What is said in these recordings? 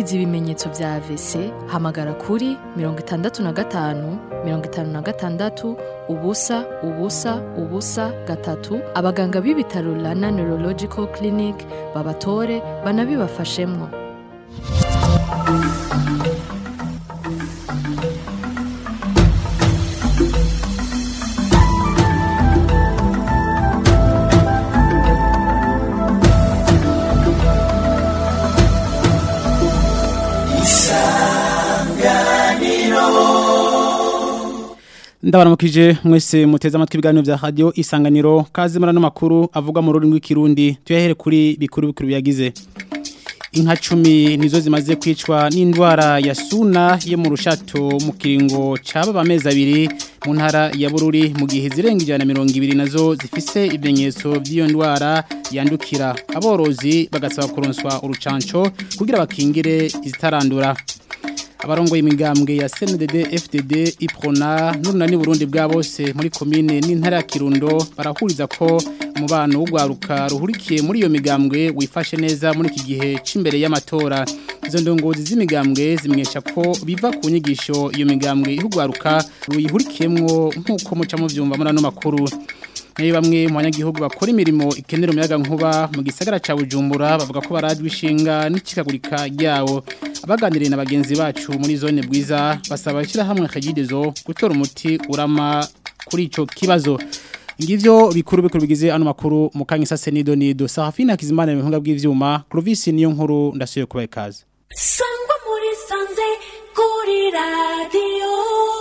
wagize ibimenyetso vya AVC hamagara kuri mirongo itandatu na gatanu mirongo itanu na gatandatu ubusa ubusa ubusa gatatu abaganga b'ibitaro Rana Neurological Clinic babatore banabibafashemwo ndabaramukije mwese muteze amatwi ibiganiro vya radio isanganiro kaze muri ano makuru avuga mu rurimi rw'ikirundi tuyahere kuri bikuru bikuru biyagize inka cumi nizo zimaze kwicwa n'indwara ya suna yo mu rushato mu kiringo caba amezi abiri mu ntara ya bururi mu gihe zirenga ijana na mirongo ibiri nazo zifise ibimenyetso by'iyo ndwara yandukira aborozi bagasaba kuronswa urucanco kugira bakingire izitarandura abarongo imigambwe ya CNDD FDD Iprona n'urunani Burundi bwa bose muri commune n'intara ya Kirundo barahuriza ko umubano w'ugwaruka ruhurikiye muri iyo migambwe wifashe neza muri iki gihe c'imbere y'amatora izo ndongozi z'imigambwe zimenyesha ko biva ku nyigisho iyo migambwe ihugwaruka ruyihurikiyemwo nk'uko muca mu vyumva muri ano makuru nayo bamwe mu banyagihugu bakora imirimo ikenera umuyaga nkuba mu gisagara ca Bujumbura bavuga ko baradwa ishinga n'ikikagurika ryawo abaganiriye na bagenzi bacu muri zone bwiza basaba hamwe akagidezo gutora umuti urama kuri ico kibazo ngivyo bikuru bikuru bigize ano makuru mu kanya sase nido nido Safina Kizimana mu bw'ivyuma Clovis niyo nkuru ndasuye kubaye kaze sangwa muri sanze kuri radio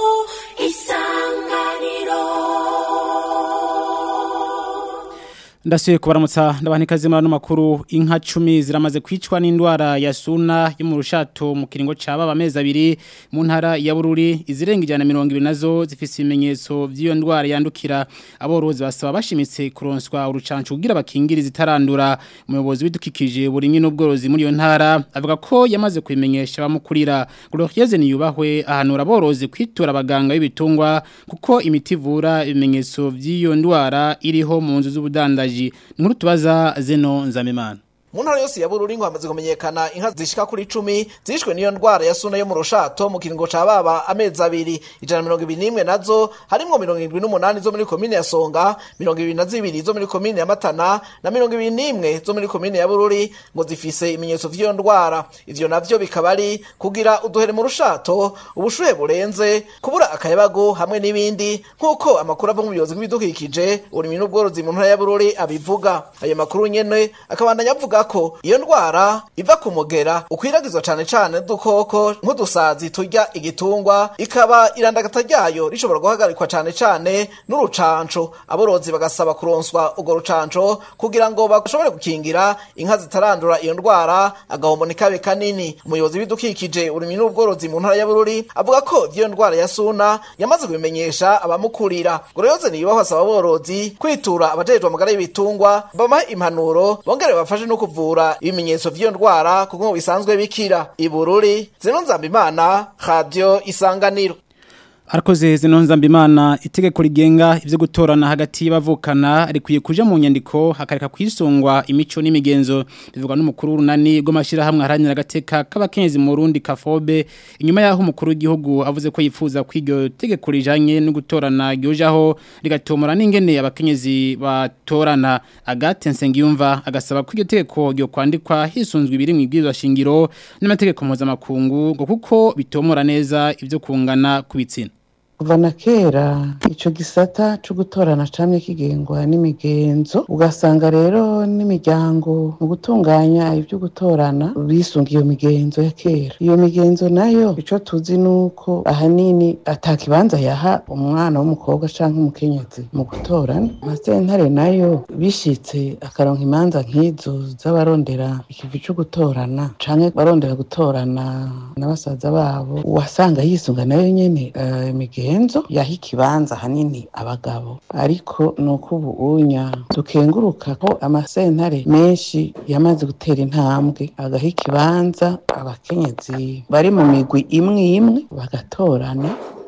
isanganiro Ndasuye kubaramutsa ndabanika muri ano makuru inka 10 ziramaze kwicwa n'indwara ya suna yo mu rushato mu kiringo caba amezi abiri mu ntara ya Bururi izirenga ijana na 200 nazo zifise ibimenyetso by'iyo ndwara yandukira aborozi basaba bashimitse kuronswa urucanco kugira bakingire zitarandura umuyobozi w'idukikije burimwe n'ubworozi muri iyo ntara avuga ko yamaze kubimenyesha bamukurira Gloriose niyubahwe ahanura aborozi kwitura abaganga b'ibitungwa kuko imiti ivura ibimenyetso by'iyo ndwara iriho mu nzu z'ubudandaji nkuru tubaza zeno nzamimana mu ntara yose ya bururi ngo hamaze kumenyekana inka zishika kuri icumi zishwe n'iyo ndwara ya suna yo mu rushato mu kiringo ca baba amezi abiri ijana na mirongo ibiri n'imwe nazo harimwo mirongo irindwi n'umunani zo muri komine ya songa mirongo ibiri na zibiri zo muri komine ya matana na mirongo ibiri n'imwe zo muri komine ya bururi ngo zifise ibimenyetso vy'iyo ndwara ivyo navyo bikaba ari kugira uduhere mu rushato ubushuhe burenze kubura akayabagu hamwe n'ibindi nk'uko amakuru ava mu buyobozi bw'ibidukikije uburimyi n'ubworozi mu ntara ya bururi abivuga ayo makuru nyene akabandanya avuga ko iyo ndwara iva ku mugera ukwiragizwa cane cane n'udukoko nk'udusazi turya igitungwa ikaba irandagata ryayo rishobora guhagarikwa cane cane n'urucanco aborozi bagasaba kuronswa urwo rucanco kugira ngo bashobore gukingira inka zitarandura iyo ndwara agahombo nikabe kanini umuyobozi w'ibidukikije uburimyi n'ubworozi mu ntara ya bururi avuga ko ivy'iyo ndwara ya suna yamaze kubimenyesha abamukurira goroyoze nibaho asaba aborozi kwitura abajejwe amagara y'ibitungwa babahe impanuro bongere bafashe no kuvura ibimenyetso vy'iyo ndwara kuko ngo bisanzwe bikira ibururi zino nzambimana radio isanganiro Arakoze zino nzambimana itegeko rigenga ivyo gutorana hagati y'abavukana rikwiye kuja mu nyandiko hakareka kwisungwa imico n'imigenzo bivugwa n'umukuru runani rw'amashira hamwe haranira agateka k'abakenyezi mu Burundi kafobe inyuma yaho umukuru w'igihugu avuze ko yifuza kwiga tegeko rijanye no gutorana ryojaho rigatomora n'ingene abakenyezi batorana Agathe Nsengiyumva agasaba ko iryo tegeko ryo kwandikwa hisunzwe ibiri mu ibwirizwa shingiro n'amategeko mpuzamakungu ngo kuko bitomora neza ivyo kungana kubitsina kuva na kera ico gisata co gutorana camye kigengwa n'imigenzo ugasanga rero n'imiryango mu gutunganya ivyo gutorana bisunga iyo migenzo ya kera iyo migenzo nayo ico tuzi nuko ahanini ata kibanza yaha umwana w'umukobwa canke umukenyezi mu gutorana amasentare nayo bishitse akaronka imanza nk'izo z'abarondera ikivi co gutorana canke barondera gutorana na basaza babo wasanga yisunga nayo nyene uh, imigenzo yaha ikibanza hanini abagabo ariko nuko ubu unya dukenguruka ko amasentare menshi yamaze gutera intambwe agaha ikibanza abakenyezi bari mu migwi imwe imwe bagatorana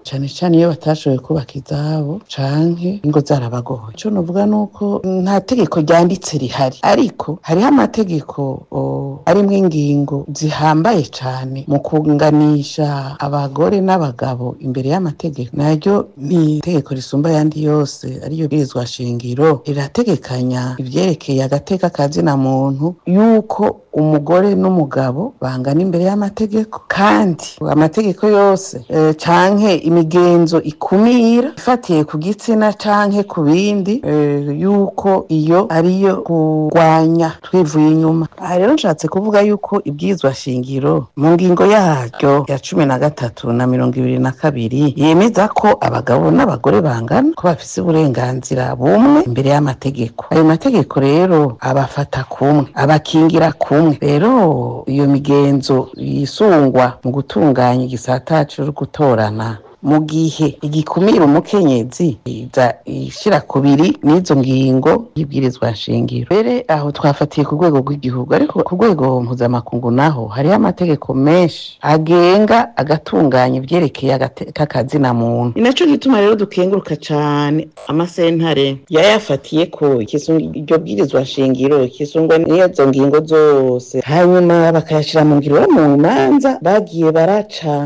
cane cane iyo batashoboye kubaka izabo canke ingo zarabagoye ico novuga nuko nta tegeko ryanditse rihari ariko hariho amategeko o, arimwo ingingo zihambaye cane mu kunganisha abagore n'abagabo imbere y'amategeko naryo ni itegeko risumba ayandi yose ariyo bwirizwa shingiro rirategekanya ivyerekeye agateka ka zina muntu yuko umugore n'umugabo bangana imbere y'amategeko kandi amategeko yose eh, canke imigenzo ikumira ifatiye ku gitsina canke ku bindi eh, yuko iyo ariyo kurwanya twivuye inyuma aha rero nshatse kuvuga yuko ibwirizwa shingiro mu ngingo yaryo ya cumi na gatatu na mirongo ibiri na kabiri yemeza ko abagabo n'abagore bangana ko bafise uburenganzira bumwe imbere y'amategeko ayo mategeko rero abafata kumwe abakingira kumwe rero iyo migenzo yisungwa mu gutunganya igisata co gutorana mu gihe igikumira umukenyezi iza ishira kubiri n'izo ngingo y'ibwirizwa nshingiro mbere aho twafatiye ku rwego rw'igihugu ariko ku rwego mpuzamakungu naho hariho amategeko menshi agenga agatunganya ivyerekeye agateka kazina muntu ni naco gituma rero dukenguruka cane amasentare yayafatiye ko ikisunga iryo bwirizwa nshingiro kisungwa n'izo ngingo zose hanyuma bakayashira mu ngiro mu manza bagiye baraca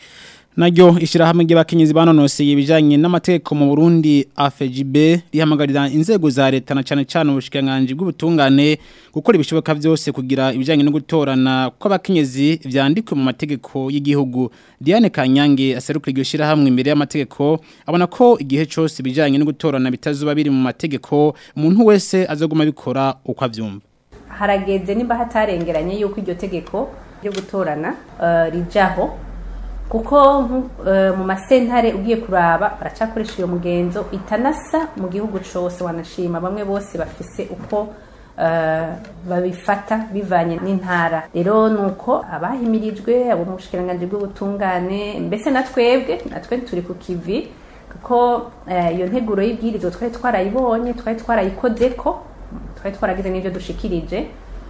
naryo ishyirahamwe ry'abakenyezi banonoseye ibijyanye n'amategeko mu Burundi AFGB rihamagarira inzego za leta na cyane cyane ubushikiranganji bw'ubutungane gukora ibishoboka byose kugira ibijyanye no gutorana kw'abakenyezi byandikwe mu mategeko y'igihugu Diane Kanyange aserukira iryo shyirahamwe imbere y'amategeko abona ko igihe cyose ibijyanye no gutorana bitazuba biri mu mategeko umuntu wese azaguma abikora uko abyumva harageze nimba hatarengeranye yuko iryo tegeko ryo gutorana eh, rijaho kuko nku- eh, mu masentare ugiye kuraba baracakoresha iyo mugenzo itanasa mu gihugu cose wanashima bamwe bose bafise uko eh, babifata bivanye n'intara rero nuko abahimirijwe abo mu bushikiranganji bw'ubutungane mbese na twebwe natwe turi ku kivi kuko eh, iyo nteguro y'ibwirizo twari twarayibonye twari twarayikozeko twari twaragize n'ibyo dushikirije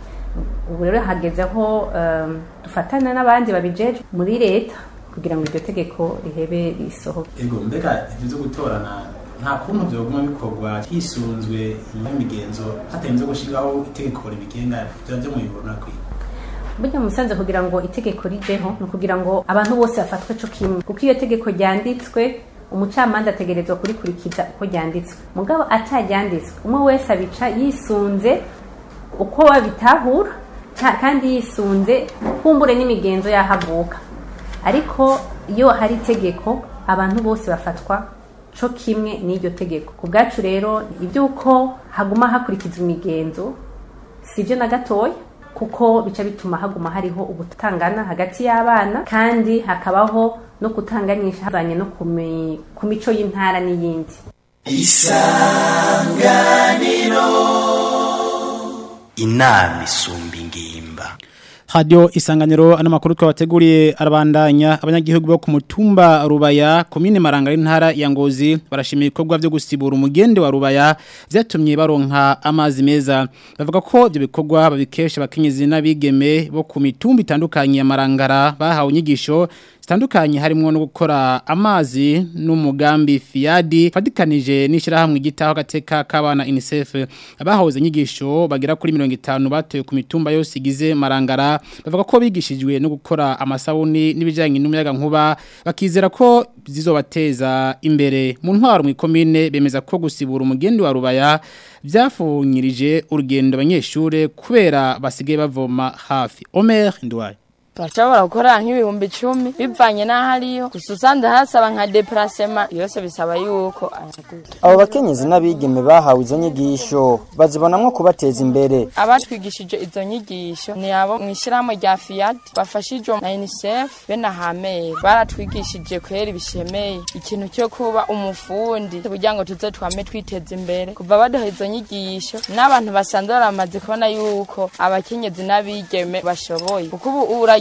ubu rero hageze aho um, dufatana n'abandi babijejwe muri leta kugira ngo iryo tegeko rihebe risohoke ego mbega ibyo byo gutorana nta kuntu byoguma bikorwa hisunzwe imigenzo hatarinze gushyiraho itegeko ribigenga byaba byo mu bibona kwiye burya musanze kugira ngo itegeko rijeho ni ukugira ngo abantu bose bafatwe co kimwe kuko iyo tegeko ryanditswe umucamanza ategerezwa kurikurikiza uko ryanditswe mugabo ataryanditswe umwe wese abica yisunze uko babitahura ca- kandi yisunze kumbure n'imigenzo yahavuka ariko iyo hari itegeko abantu bose bafatwa co kimwe n'iryo tegeko ku bwacu rero iby'uko haguma hakurikizwa imigenzo si byo na gatoya kuko bica bituma haguma hariho ubutangana hagati y'abana kandi hakabaho no kutanganyisha havanye no ku mi- ku mico y'intara n'iyindi inama isumba ingimba Radio isanganiro ano makuru twabateguriye arabandanya abanyagihugu bo ku mutumba Rubaya komine Maranga y'intara ya Ngozi barashimira ibikorwa byo gusibura umugende wa Rubaya vyatumye baronka amazi meza bavuga ko ibyo bikorwa babikesha abakenyezi n'abigeme bo ku mitumba itandukanye ya Marangara bahawe inyigisho zitandukanye harimo no gukora amazi n'umugambi Fiadi fadikanije n'ishirahamwe gitaho gateka kabana UNICEF abahoze inyigisho bagera kuri 50 batoye ku mitumba yose igize Marangara bavuga ko bigishijwe no gukora amasabuni n'ibijyanye n'umuyaga nkuba bakizera ko zizobateza imbere mu ntwaro mu ikomine bemeza ko gusibura umugendi wa rubaya byafunyirije urugendo abanyeshure kubera basigaye bavoma hafi Omer Ndwaye turashobora gukora nk'ibihumbi icumi bivanye n'aho ariyo gusa usanga hasaba nka deparasema yose bisaba yuko ayaguta abo bakenyezi n'abigeme bahawe izo nyigisho bazibonamwo kubateza imbere abatwigishije izo nyigisho ni abo mu ishyirahamwe rya fiyadi bafashijwe na unicef be na hameri baratwigishije kwera ibishemeye ikintu cyo kuba umufundi kugira ngo tuze twame twiteza imbere kuva baduha izo nyigisho n'abantu basanzwe baramaze kubona yuko abakenyezi n'abigeme bashoboye kuko ubu uragira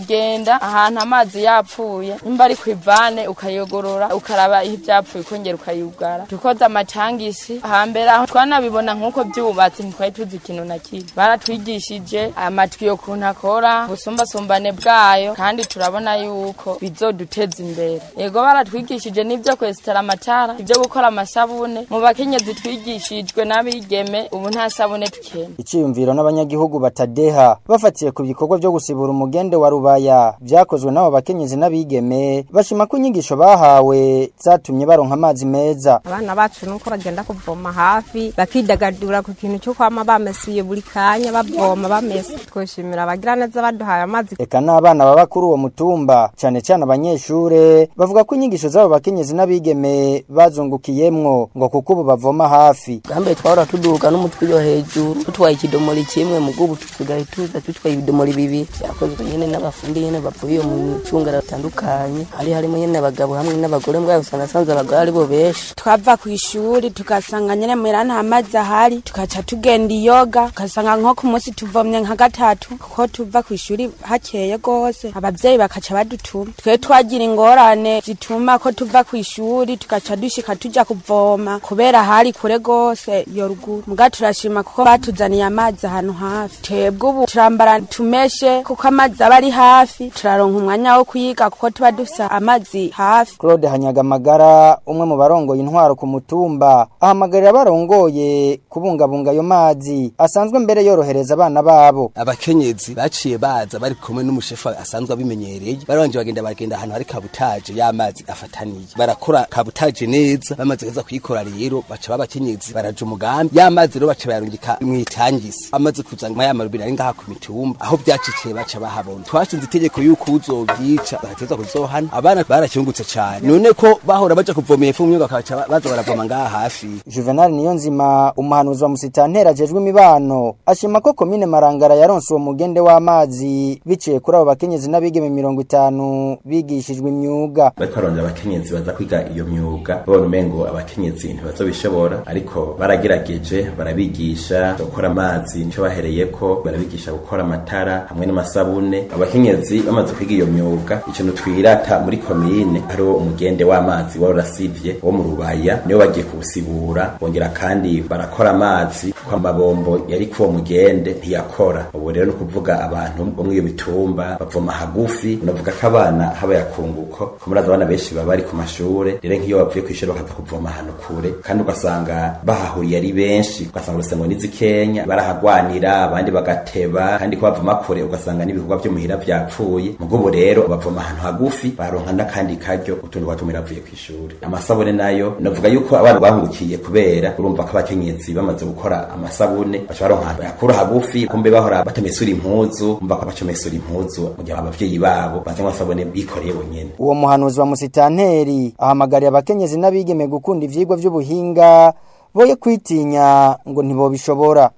uragenda ahantu amazi yapfuye nimba ari ku ivane ukayogorora ukaraba iyo ivyapfuye ukongera ukayugara dukoze amatangisi hambere aho twanabibona nk'uko vyubatse ntitwari tuzi ikintu na kimwe baratwigishije amatwi yo kuntu akora ubusumbasumbane bwayo kandi turabona yuko bizoduteza imbere yego baratwigishije n'ivyo kwesitara amatara ivyo gukora amasabune mu bakenyezi twigishijwe n'abigeme ubu nta sabune tukena Iciyumviro n'abanyagihugu batadeha bafatiye ku bikorwa byo gusibura umugende wa rubaya byakozwe n'abo bakenyezi n'abigeme bashima ko inyigisho bahawe zatumye baronka amazi meza abana bacu nuko bagenda kuvoma hafi bakidagadura ku kintu cyo kwama bamesuye buri kanya bavoma bamesa twoshimira abagira neza baduhaye amazi eka n'abana baba kuri uwo mutumba cane cane abanyeshure bavuga ko inyigisho z'abo bakenyezi n'abigeme bazungukiyemwo ngo kuko ubu bavoma hafi gambe twahora tuduga n'umutwe yo hejuru tutwaye ikidomori kimwe mu bw'ubu tusigaye tuza tutwaye ibidomori bibiri byakozwe nyene n'abafundi nyene bavuye mu micungara batandukanye hari harimo nyene abagabo hamwe n'abagore mbwayo usanga asanze abagabo ari bo benshi twava ku ishuri tugasanga nyene muhira nta mazi ahari tugaca tugenda iyoga ugasanga nko ku munsi tuvomye nka gatatu kuko tuva ku ishuri hakeye gose abavyeyi bakaca badutuma twe twagira ingorane zituma ko tuva ku ishuri tugaca dushika tuja kuvoma kubera hari kure gose iyo ruguru muga turashima kuko batuzaniye amazi ahantu hafi twebwe ubu turambara tumeshe kuko amazi aba ari hafi turaronka umwanya wo kuyiga kuko tuba dufise amazi hafi Claude Hanyagamagara umwe mu barongoye intwaro ku mutumba ahamagarira barongoye kubungabunga ayo mazi asanzwe mbere yorohereza abana babo abakenyezi baciye baza bari kumwe n'umushefu asanzwe abimenyereye barabanje bagenda bagenda ahantu hari kabutaje y'amazi afataniye barakora kabutaje neza bamaze kuza kuyikora rero baca babakenyezi baraja umugambi y'amazi rero baca bayarungika mwitangisi amaze kuzana ya marubini ari ngaha ku mitumba aho byaciciye baca bahabona twashinze itegeko yuko uzovyica bagateza kuzohana abana baracyungutse cyane none ko bahora baja kuvomera ifu myuga bakaca baza baravoma ngaha hafi Juvenal Niyonzima umuhanuzi wa musitantera ajejwe imibano ashima ko komine Marangara yaronse uwo mugende w'amazi biciye kuri abo bakenyezi n'abigeme mirongo itanu bigishijwe imyuga bariko barondera abakenyezi baza kwiga iyo myuga babona umengo abakenyezi ntibazobishobora ariko baragerageje barabigisha gukora amazi nico bahereyeko barabigisha gukora amatara hamwe n'amasabune abakenyezi bamaze kwiga iyo myuga ikintu twirata muri komine hariho umugende w'amazi wari urasivye wo mu rubaya niyo bagiye kuwusibura bongera kandi barakora amazi ko amabombo yari kuwo mugende ntiyakora ubu rero ni ukuvuga abantu bo muri iyo bitumba bavoma hagufi unavuga ko abana habaye akunguko ko muri abana benshi baba bari ku mashure rero nk'iyo bavuye ku ishuri bakaza kuvoma ahantu kure kandi ugasanga bahahuriye ari benshi ugasanga urusengo n'izikenya barahagwanira abandi bagateba kandi ko bavoma kure ugasanga n'ibikorwa vyo muhira vyapfuye mugubu rero bavoma ahantu hagufi baronka n'akandi karyo utundi twatumira bavuye ku ishuri amasabune nayo navuga yuko abana bahungukiye kubera urumva ko abakenyezi bamaze gukora amasabune baca baronka ahantu yakura hagufi kumbe bahora batamesura impuzu umva ko bacomesura impuzu mu gihe abavyeyi babo bazanywa amasabune bikoreye bonyene uwo muhanuzi wa musitanteri ahamagariye abakenyezi n'abigeme gukunda ivyigwa vy'ubuhinga boye kwitinya ngo ntibobishobora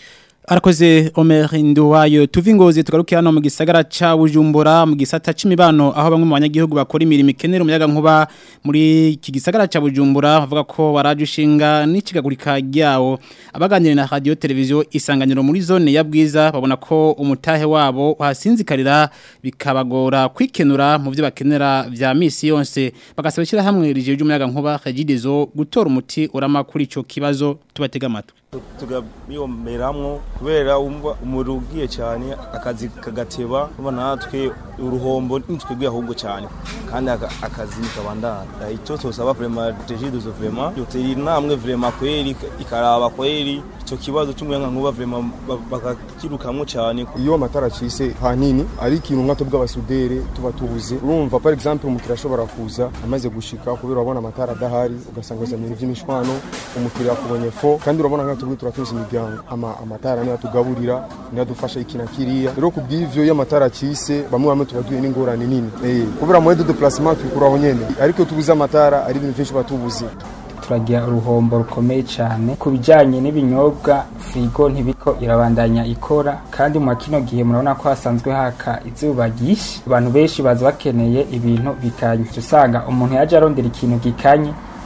Arakoze Omer Nduwayo tuvi ngozi tugaruke hano mu gisagara ca Bujumbura mu gisata c'imibano aho bamwe mu banyagihugu bakora imirimo ikenera umuyaga nkuba muri iki gisagara ca Bujumbura bavuga ko baraje ushinga n'ikigagurika ryawo abaganira na radio televiziyo isanganiro muri zone ya Bwiza babona ko umutahe wabo hasinzikarira bikabagora kwikenura mu byo bakenera vya misi yose bagasaba shyira hamwe rije ry'umuyaga nkuba Kagidezo gutora umuti urama kuri ico kibazo tubatega amatwi tugabiyomeramwo kubera umva umuriro ugiye cyane akazi kagateba uba natwe uruhombo nitwebwe ahubwo cyane kandi akazi nikabandana icyo tosaba vrema regide zo vrema yoteri namwe vrema kweri ikaraba kweri icyo kibazo cy'umuyaga nkuba vrema bakakirukamwo cyane iyo amatara acise hanini ari ikintu nka tubwa abasudere tuba tubuze urumva par exemple umukiriya ashobora kuza amaze gushika kubera urabona amatara adahari ugasanga azanye iby'imishwano umukiriya akubonye fo kandi urabona nka tubwi turatuza imiryango ama amatara niyo atugaburira niyo adufasha iki na kiriya rero ku bw'ivyo iyo amatara acise bamwe bamwe tuba duhuye n'ingorane nini eh kubera moyen de déplacement tubikuraho nyene ariko tubuze amatara ari ibintu byinshi batubuze turagira uruhombo rukomeye cyane ku bijyanye n'ibinyobwa firigo ntibiko irabandanya ikora kandi mu kino gihe murabona ko hasanzwe haka izuba ryinshi abantu benshi baza bakeneye ibintu bikanye usanga umuntu yaje arondera ikintu gikanye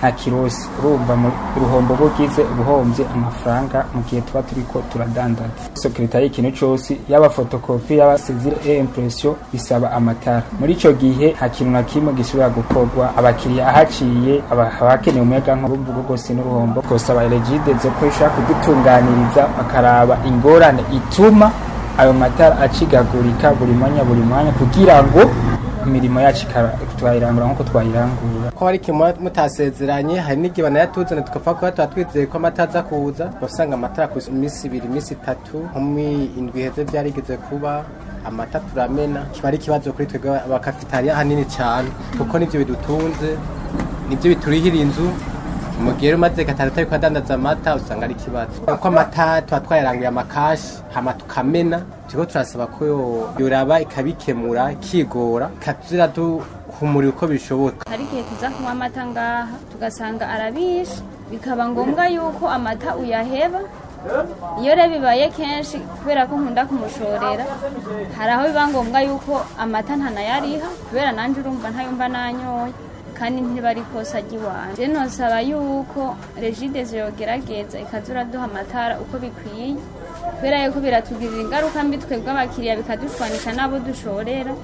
nta kirosi urumva mu uruhombo bugize ubuhombye amafaranga mu gihe tuba turiko turadandaza sekretari ikintu cose yaba fotokopi yaba sezire e impression bisaba amatara muri ico gihe nta kintu na kimwe gishobora gukorwa abakiriya ahaciye aba- abakeneye umuyaga nkuba mvugo rwose n'uruhombo twosaba regide zo ko ishobora kudutunganiriza bakaraba ingorane ituma ayo matara acigagurika buri mwanya buri mwanya kugira ngo imirimo yacu ikaba- twayirangura nk'uko twayirangura ko hari ikintu muba mutasezeranye hari n'igihe banayatuzana tukapfa kuba tuba twizeye ko amata aza kuza usanga amatara ku minsi ibiri iminsi itatu nko mu indwi iheze byarigeze kuba amata turamena kiba ari ikibazo kuri twebwe abakafitariya hanini cyane kuko nibyo bidutunze nibyo biturihira inzu mu gihe rero umaze gatanu utari kuhadandaza amata usanga ari ikibazo kuko amata tuba twayaranguye amakashi hama tukamena turiko turasaba ko yo- yoraba ikabikemura ikigora ikatuzira duhumurira uko bishoboka hari igihe tuza kunywa amata ngaha tugasanga arabishe bikaba ngombwa yuko amata uyaheba iyo rero bibaye kenshi kubera ko nkunda kumushorera hari aho biba ngombwa yuko amata ntanayariha kubera nanjye urumva ntayumva nanyoye kandi ntiba ari kosa ry'iwanjye rero nosaba yuko regide yogerageza ikaza uraduha amatara uko bikwiye kubera yuko biratugirira ingaruka mbi twebwe abakiriya bikadushwanisha n'abo dushorera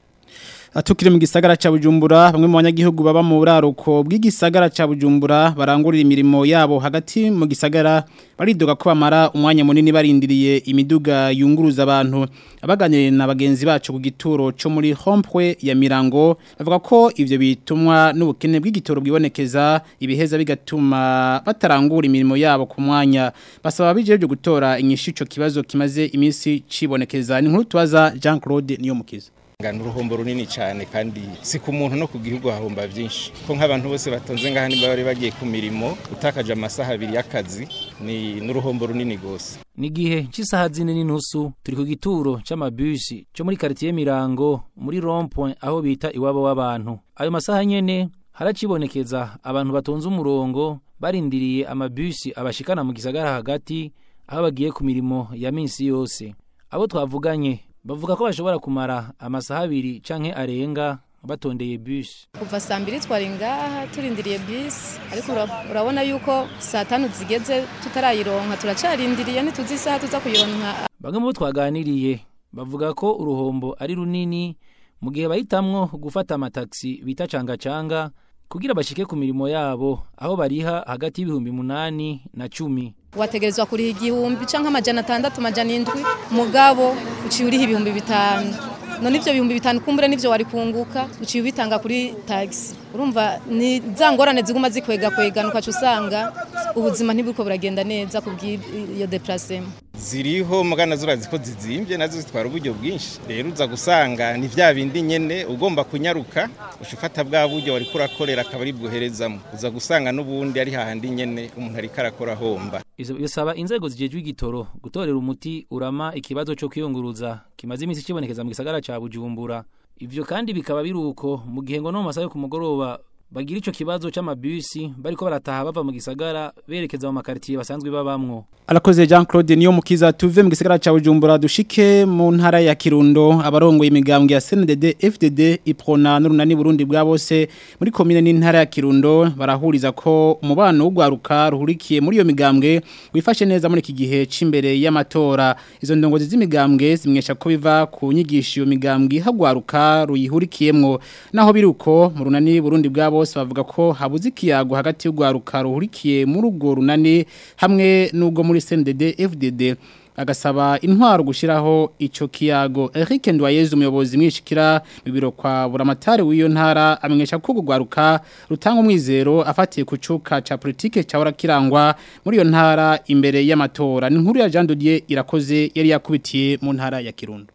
Atukire mu gisagara ca Bujumbura bamwe mu banyagihugu baba mu buraruko bw'igisagara ca Bujumbura barangurira imirimo yabo hagati mu gisagara baridoga ko bamara umwanya munini barindiriye imiduga yunguruza abantu abaganiriye na bagenzi bacu ku gituro cyo muri Hompwe ya Mirango bavuga ko ivyo bitumwa n'ubukene bw'igitoro bwibonekeza ibiheza bigatuma batarangura imirimo yabo ku mwanya basaba bijeje gutora inyishu ico kibazo kimaze iminsi cibonekeza ni nkuru tubaza Jean Claude niyo mukiza ngana uruhombo runini cyane kandi si ku muntu no ku gihugu hahomba byinshi ko nk'abantu bose batonze ngaha niba bari bagiye ku mirimo utakaje amasaha abiri y'akazi ni n'uruhombo runini rwose ni igihe cy'isaha zine n'inusu turi ku gituro c'amabisi cyo muri quartier Mirango muri rond-point aho bita iwabo w'abantu ayo masaha nyene haracibonekeza abantu batonze umurongo barindiriye amabisi abashikana mu gisagara hagati aho bagiye ku mirimo ya minsi yose abo twavuganye bavuga ko bashobora kumara amasaha abiri canke arenga batondeye bus kuva saa mbiri twari ngaha turindiriye bisi ariko ura- urabona yuko saa tanu zigeze tutarayironka turacarindiriye ntituzi isaha tuza kuyironka bamwe mu bo twaganiriye bavuga ko uruhombo ari runini mu gihe bahitamwo gufata amataxi bita canga-canga kugira bashike ku mirimo yabo aho bariha hagati y'ibihumbi munani na cumi wategerezwa kuriha igihumbi canke amajana atandatu amajana indwi mugabo uciye uriha ibihumbi bitanu none ivyo bihumbi bitanu kumbure nivyo wari kunguka uciye ubitanga kuri taxi urumva ni za ngorane ziguma zikwega kwegana ukaca usanga ubuzima ntiburiko buragenda neza kubw'iyo deplacement ziriho mugana zurazi ko zizimbye nazo zitwara uburyo bwinshi rero uza gusanga ni vya bindi nyene ugomba kunyaruka uca ufata bwa buryo wari kurakorera akaba ari bwoherezamo uza gusanga n'ubundi ari hahandi nyene umuntu ariko arakora homba Ivyo bisaba inzego zijejwe igitoro gutorera umuti urama ikibazo cyo kwiyunguruza kimaze iminsi kibonekeza mu gisagara ca Bujumbura ivyo kandi bikaba biruko mu gihe ngo no mu masaha yo ku mugoroba bagira ico kibazo c'amabisi bariko barataha bava mu gisagara berekeza mu makartier basanzwe babamwo Alakoze Jean Claude niyo mukiza tuve mu gisagara ca Bujumbura dushike mu ntara ya Kirundo abarongoye imigambwe ya CNDD FDD iprona n'urunani Burundi bwa bose muri commune n'intara ya Kirundo barahuriza ko umubano w'ugwaruka ruhurikiye muri iyo migambwe wifashe neza muri iki gihe c'imbere y'amatora izo ndongozi z'imigambwe zimwesha ko biva ku nyigisho iyo migambwe hagwaruka ruyihurikiyemwo naho biruko mu runani Burundi bwa bose bavuga ko habuze ikiyago hagati y'ugwaruka ruhurikiye muri urwo runani hamwe n'ubwo muri CNDD FDD agasaba intwaro gushiraho ico kiyago Eric Ndwayeze umuyobozi mwishikira mu biro kwa buramatari w'iyo ntara amenyesha ko gugwaruka rutanga umwizero afatiye ku cuka ca politique ca kirangwa muri iyo ntara imbere y'amatora ni nkuru ya Jean Dodier irakoze yari yakubitiye mu ntara ya Kirundo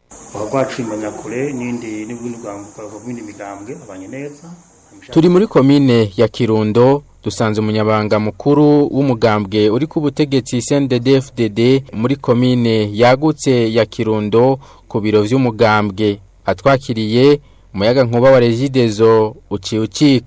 rwacu imanyakure n'indi n'ubundi bwambuka bw'indi migambwe abanye neza Turi muri komine ya Kirundo dusanze umunyabanga mukuru w'umugambwe uri ku butegetsi CNDD-FDD muri komine yagutse ya Kirundo ku biro vy'umugambwe atwakiriye umuyaga nkuba wa Regidezo uciye ucika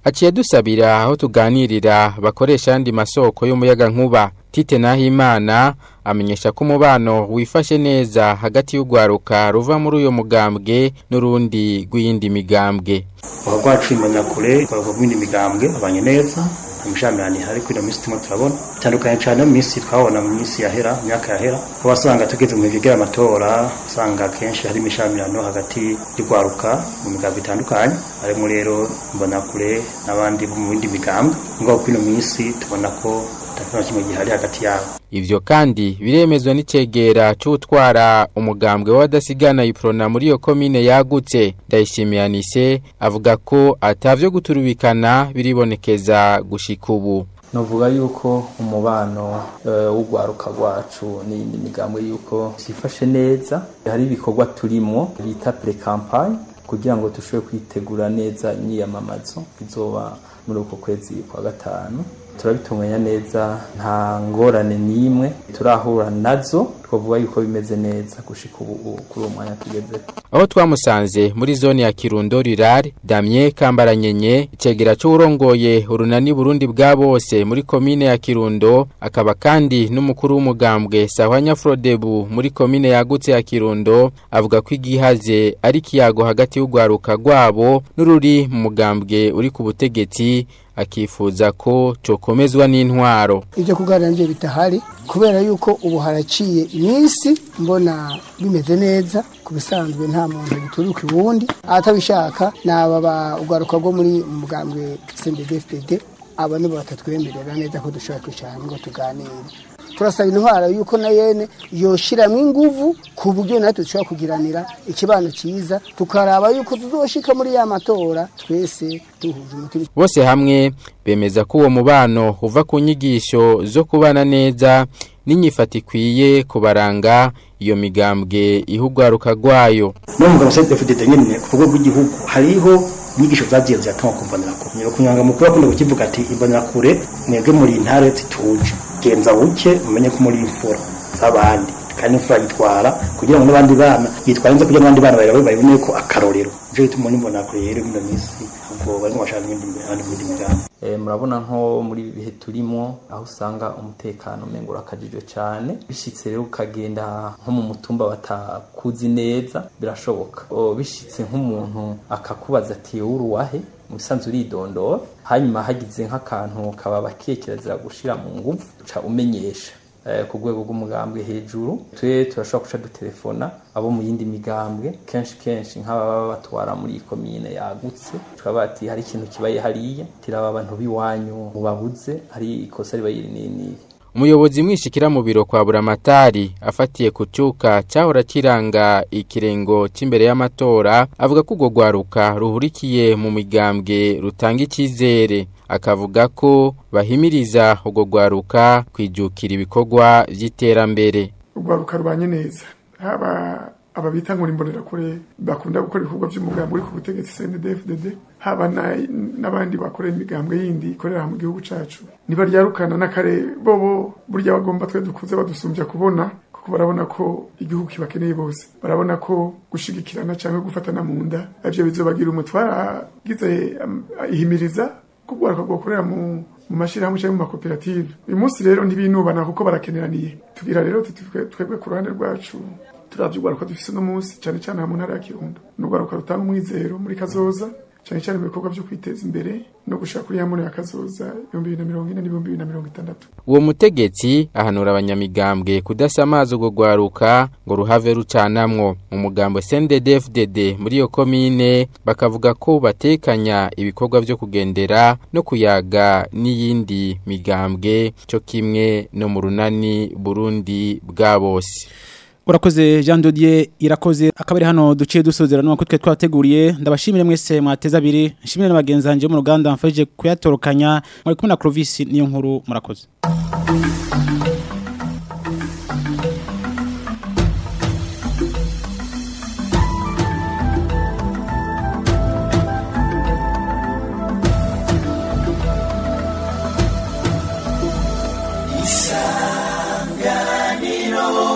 aciye dusabira aho tuganirira bakoresha andi masoko y'umuyaga nkuba Tite Nahimana amenyesha ko umubano wifashe neza hagati y'ugwaruka ruva muri uyo mugambwe n'urundi rw'iyindi migambwe uha rwacu imbonakure rwavuga mu yindi migambwe abanye neza imishamirani hari kuri ino minsi turimo turabona bitandukanye cyane mu minsi twabona mu minsi yahera mu myaka yahera aho wasanga tugeze mu bihe amatora usanga akenshi hari imishamirano hagati y'urwaruka mu migambwe itandukanye harimo rero imbonakure n'abandi bo mu bindi migambwe ngaho kuri ino minsi tubona ko nta kimwe gihari hagati yabo Ivyo kandi biremezwa n'icegera c'utwara umugambwe w'abadasigana iprona muri iyo komine yagutse ndayishimiyanise avuga ko atavyo guturubikana biribonekeza gushika ubu novuga yuko umubano w'urwaruka rwacu n'iyindi migambwe yuko byifashe neza hari ibikorwa turimo bita pre campagne kugira ngo dushobore kwitegura neza imyiyamamazo izoba muri uko kwezi kwa gatanu turabitunganya neza nta ngorane n'imwe turahura nazo twavuga yuko bimeze neza gushika ubu kuri uwo mwanya tugeze aho twamusanze muri zone ya Kirundo Rirare Damien Kambaranyenye icegera c'urongoye urunani Burundi bwa bose muri komine ya Kirundo akaba kandi n'umukuru w'umugambwe Sahwanya Frodebu muri komine yagutse ya Kirundo avuga ko igihaze ari kiyago hagati y'ugwaruka rwabo n'ururi mu mugambwe uri ku butegetsi akifuza ko cokomezwa n'intwaro ibyo kuganira nje bitahari kubera yuko ubu haraciye iminsi mbona bimeze neza ku bisanzwe nta muntu gituruka ubundi atabishaka naba ba ugaruka rwo muri mugambwe CNDD-FDD aba nibo batatwemerera neza ko dushobora kwicara ngo tuganire turasaba intwara yuko na yene yoshiramo inguvu ku buryo natwe dushobora kugiranira ikibano cyiza tukaraba yuko tuzoshika muri ya matora twese duhuje umutima bose hamwe bemeza ko uwo mubano uva ku nyigisho zo kubana neza n'inyifata ikwiye kubaranga iyo migambwe ihugwaruka rwayo no mugabo se defudede nyene ku rwego rw'igihugu hariho inyigisho zagiye ziratuma kumvanira ko nyero kunyanga mukuru akunda kukivuga ati imbonera kure mwebwe muri intare zituje genza buke umenye ko muri imfura z'abandi kandi imfura yitwara kugira ngo n'abandi bana yitwara neza kugira ngo n'abandi bana bawe babone ko akarorero ivyo bituma nimbona kure rero mino minsi ubwo barimo bashaka n'ibindi abandi mu bindi migambi Eh, murabona nko muri ibi bihe turimo aho usanga umutekano umengo urakajijwe cyane bishitse rero ukagenda nko mu mutumba batakuzi neza birashoboka O, bishitse nk'umuntu akakubaza ati wowe uruwahe mu bisanzwe uridondora hanyuma hagize nk'akantu kaba bakiye kirazira gushira mu nguvu uca umenyesha eh, ku rwego rw'umugambwe hejuru twe turashobora guca dutelefona abo mu yindi migambwe kenshi kenshi nk'ababa batwara muri iyi komine yagutse tukaba bati hari ikintu kibaye hariya tiraba abantu b'iwanyu mubabuze hari ikosa ribaye iri n'iri n'iri umuyobozi mwishikira mu biro kwa buramatari afatiye ku cyuka cyahora kiranga ikirengo cy'imbere y'amatora avuga ko urwo rwaruka ruhurikiye mu migambwe rutanga icyizere akavuga ko bahimiriza urwo rwaruka kwijukira ibikorwa by'iterambere urwaruka rubanye neza haba aba bita ngo imbonera kure bakunda gukora ibikorwa by'umugambi uri ku butegetsi CNDD-FDD haba na- n'abandi bakora imigambwe yindi ikorera mu gihugu cacu nibaryarukana n'akare bobo burya bagomba twe dukuze badusumbya kubona kuko barabona ko igihugu kibakeneye bose barabona ko gushigikirana cyangwa gufatana mu nda ivyo bizobagira umutwara gize ihimiriza kugwaruka gukorera mu mu mashyirahamwe cyangwa mu makoperative uyu munsi rero ntibinubana kuko barakeneraniye tugira rero tuti twe- twebwe ku ruhande rwacu turavye urwaruka dufise uno munsi cyane cyane aha mu ntara ya kirundo ni urwaruka rutanga umwizero muri kazoza cyane cyane mu bikorwa byo kwiteza imbere no gushaka kuri ya ya kazoza ibihumbi bibiri na mirongo ine n'ibihumbi bibiri na mirongo itandatu uwo mutegetsi ahanura abanyamigambwe kudasamaza urwo rwaruka ngo ruhave rucanamwo mu mugambo CNDD-FDD muri iyo komine bakavuga ko batekanya ibikorwa byo kugendera no kuyaga n'iyindi migambwe cyo kimwe no mu runani Burundi bwa bose Urakoze Jean Dodier irakoze akabari hano duciye dusozera no twe twateguriye ndabashimire mwese mwateza abiri nshimire n'abagenzi banje mu ruganda mfaje kuyatorokanya muri kumwe na Clovis niyo nkuru murakoze isanganiro